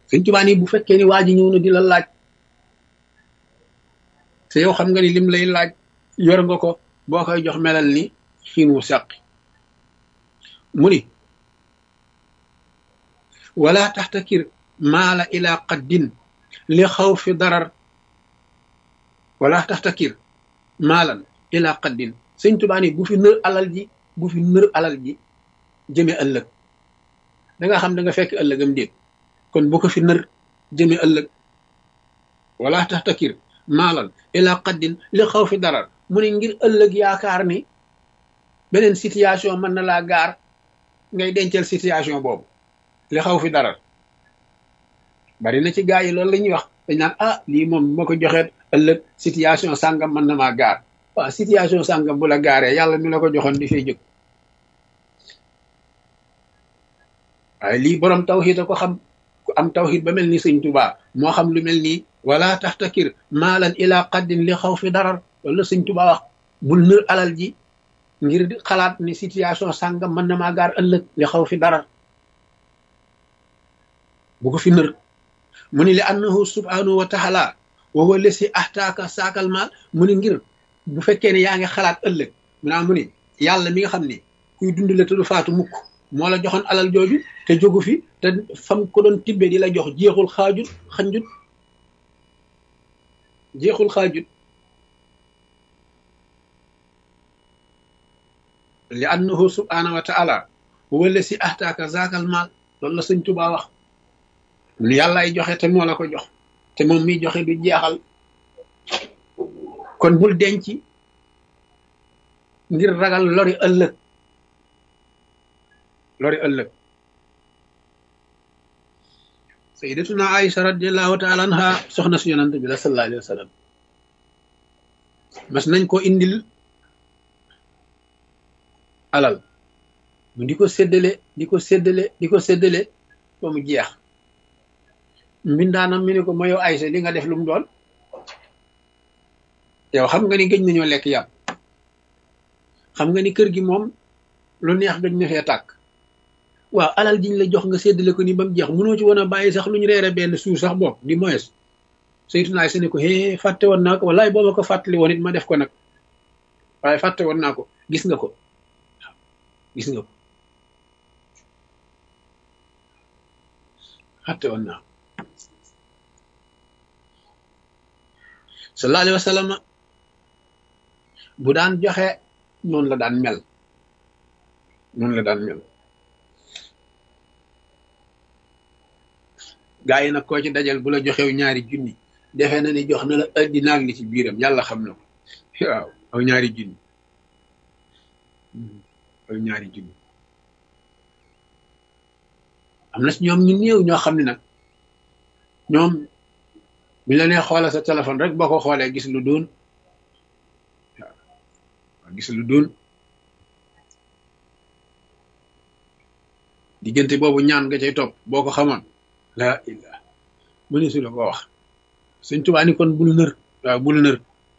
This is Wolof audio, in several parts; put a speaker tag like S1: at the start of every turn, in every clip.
S1: sëñ Tuubaa ni bu fekkee ni waa ji ñëw na di la laaj te yow xam nga ni lim lay laaj yor nga ko boo koy jox melal ni xiin wu sàqi mu ni wala taxtakir maala ila qaddin li xaw fi darar wala taxtakir maalan ila qaddin sëñ Tuubaa ni bu fi nër alal ji bu fi nër alal ji jëme ëllëg da nga xam da nga fekk ëllëgam déet kon bu ko fi nër jëme ëllëg wala taxtakir maalan ila qaddin li xaw fi darar mu ne ngir ëllëg yaakaar ni beneen situation mën na laa gaar ngay dencal situation boobu li xaw fi darar bari na ci gaa yi loolu la ñuy wax dañ naan ah lii moom ma ko joxeet ëllëg situation sàngam mën na maa gaar waaw situation sàngam bu la gaaree yàlla mi la ko joxoon di fay jóg waaye lii borom tawxiid a ko xam ku am tawxiid ba mel ni sëñ Tuubaa moo xam lu mel nii wala taxtakir maalan ila qaddin li xaw fi darar loolu la sëñ Tuubaa wax bul nër alal ji ngir di xalaat ni situation sàngam mën na maa gaar ëllëg li xaw fi darar bu ko fi nër mu ni li annahu subhanahu wa taala wa huwa lesi ahtaaka saakal maal mu ni ngir bu fekkee ne yaa ngi xalaat ëllëg mu naa mu ni yàlla mi nga xam ni kuy dund la te du faatu mukk moo la joxoon alal jooju te jógu fi te fam ko doon tibbe di la jox jeexul xaajut xanjut jeexul xaajut li annahu subhanahu wa taala huwa lesi ahtaaka saakal maal loolu la sëñ Tuubaa wax mu ni yàllaay joxe te moo la ko jox te moom miy joxe du jeexal kon bul denc ngir ragal lori ëllëg lori ëllëg sayyidatuna Aïcha radiallahu taala anha soxna si yonante bi la sallallahu alayhi wa sallam mas nañ ko indil alal mu di ko séddale di ko séddale di ko séddale ba mu jeex mbindaanam mi ne ko ma yow Aysa li nga def lu mu doon yow xam nga ni gëj nañoo lekk yàpp xam nga ni kër gi moom lu neex gëj na fee tàkk waaw alal jiñ la jox nga séddale ko ni ba mu jeex mënoo ci woon a bàyyi sax lu ñu reere benn suuf sax bopp di moyes saytu naa se ne ko hee fàtte woon naa ko wallaay boo ma ko fàttali woon it ma def ko nag waaye fàtte woon naa ko gis nga ko waaw gis nga ko fàtte woon naa ko sallallahu alayhi wa sallam bu daan joxe noonu la daan mel noonu la daan mel gaa yi nag koo ci dajal bu la joxew ñaari junni defe na ni jox na la addina ak li ci biiram yàlla xam na ko waaw aw ñaari junni aw ñaari junni am na si ñoom ñu néew ñoo xam ne nag ñoom bi la nee xoolal sa téléphone rek boo ko xoolee gis lu doon waaw gis lu doon diggante boobu ñaan nga cay topp boo ko xamoon laa illah mu ne su la ko wax Sëñ Tuubaa ni kon bul nër waaw bul nër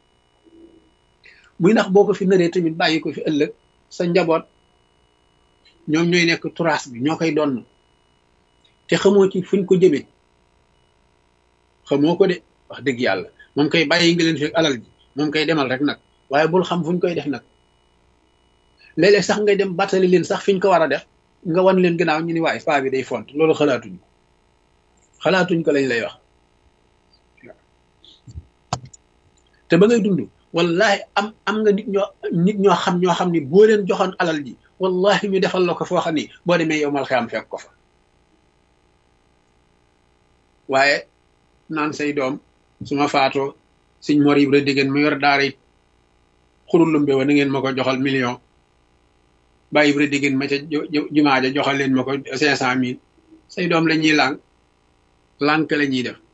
S1: muy ndax boo ko fi nëree tamit bàyyi ko fi ëllëg sa njaboot ñoom ñooy nekk turaas bi ñoo koy donn te xamoo ci fuñ ko jëmee xamoo ko de wax dëgg yàlla moom koy bàyyi nga leen fi alal ji moom koy demal rek nag waaye bul xam fuñ koy def nag léeg-léeg sax ngay dem battali leen sax fiñ ko war a def nga wan leen gannaaw ñu ni waaye paa bi day font loolu xalaatuñ ko xalaatuñ ko lañ lay wax te ba ngay dund wallahi am am nga nit ñoo nit ñoo xam ñoo xam ni boo leen joxoon alal ji wallahi ñu defal la ko foo xam ni boo demee yow mal xiyam fekk ko fa waaye naan say doom su ma faatoo siñ mor yi diggéen mu yor daara it xurulumbe wa na ngeen ma ko joxal million bàyyi ibra diggéen ma ca jumaa ja joxal leen ma ko cinq cent mille say doom la ñuy lànk lànk la ñuy def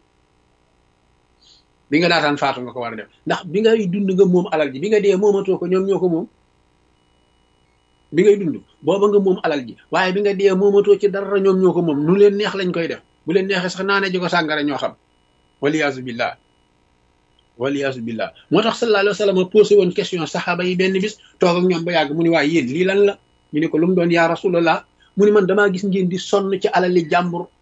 S1: bi nga daataan faatu nga ko war a def ndax bi ngay dund nga moom alal ji bi nga dee moomatoo ko ñoom ñoo ko moom bi ngay dund booba nga moom alal ji waaye bi nga dee moomatoo ci dara ñoom ñoo ko moom nu leen neex lañ koy def bu leen neexee sax naane ji ko sàngara ñoo xam waliyaasu billah waliyaasu billah moo tax sallallahu alayhi wa sallam posé woon question saxaaba yi benn bis toog ak ñoom ba yàgg mu ni waaye yéen lii lan la ñu ne ko lu mu doon yaa rasulallah mu ni man damaa gis ngeen di sonn ci alali jàmbur